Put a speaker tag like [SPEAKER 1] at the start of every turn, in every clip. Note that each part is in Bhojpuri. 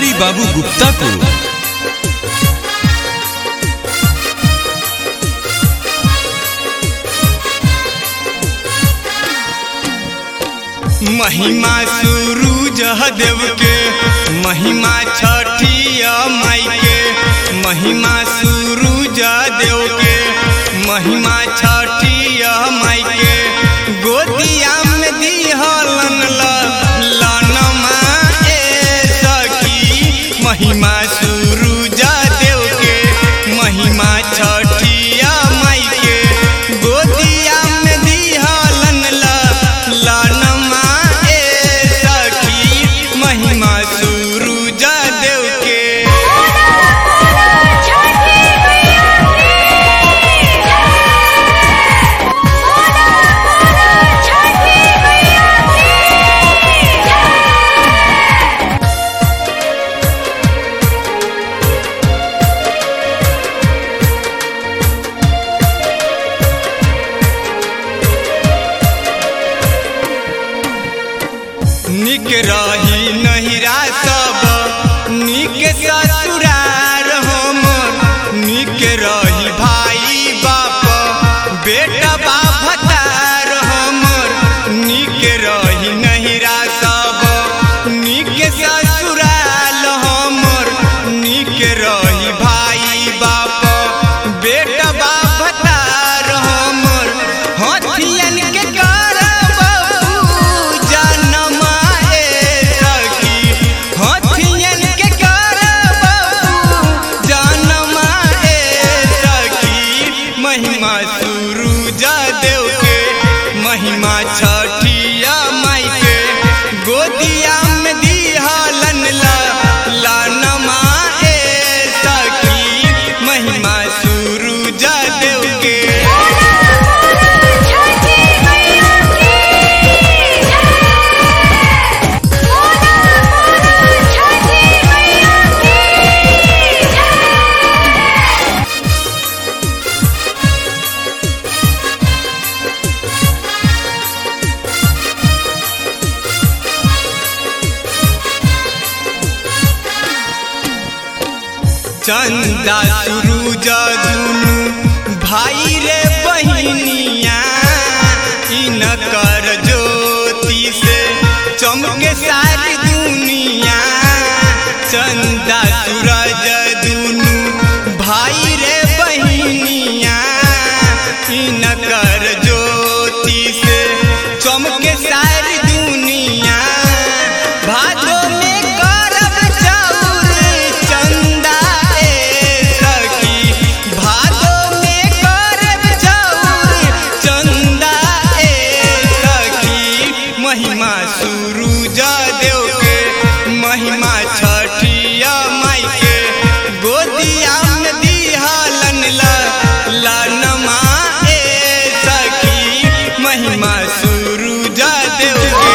[SPEAKER 1] रवि बाबू गुप्ता को
[SPEAKER 2] महिमा सूरज देव के महिमा छठिया माई के महिमा सूरज देव के महिमा छठिया माई के गोदिया में दिहलन लनमा ए सखी महिमा सूरज देव के महिमा छठिया माई के गोदिया में दिहलन लनमा ए सखी महिमा सूरज देव के निक रही नहिरा सब निक ससुरार हम निक रही भाई बाप बेटा बापतार हमर निक रही नहिरा सब निक ससुराल हमर निक रही भाई बाप बेटा बापतार हमर हथियन के करब पूजनमा ए सखी हथियन के करब पूजनमा ए सखी महिमा सूरज देव के महिमा छठिया माई के गोदिया में दिहलन लानमा ए सखी महिमा सूरज देव के चंदा सूरज दुनु भाई रे बहिनिया इन कर ज्योति से चमके सारी दुनिया चंदा सूरज दुनु भाई रे बहिनिया इन कर ज्योति से चमके सारी दुनिया भादो में करब चाउर चंदा ए सखी भादो में करब चाउर चंदा ए सखी महिमा सूरज देव के महिमा छठिया माई के गोदिया में दिहलन लनमा ए सखी महिमा सूरज देव के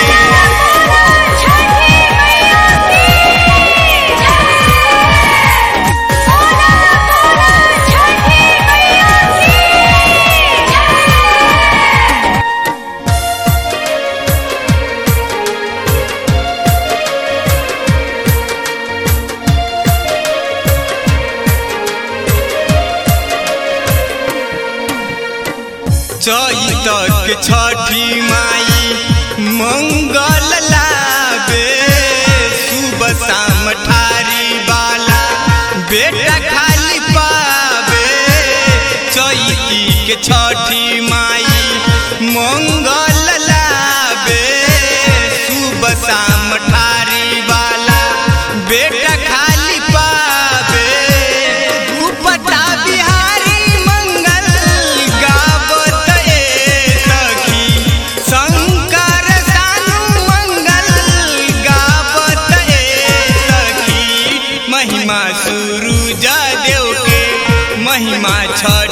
[SPEAKER 2] चैतक छठी माई मंगल लाबे सुबह शाम ठारी वाला बेटा खाली पावे चैती के छठी माई मंगल लाबे सुबह शाम ठारी वाला बेटा खाली पावे उपता बिहारी मंगल गावत ए सखी शंकर सानु मंगल गावत ए सखी महिमा सूरज देव के महिमा छ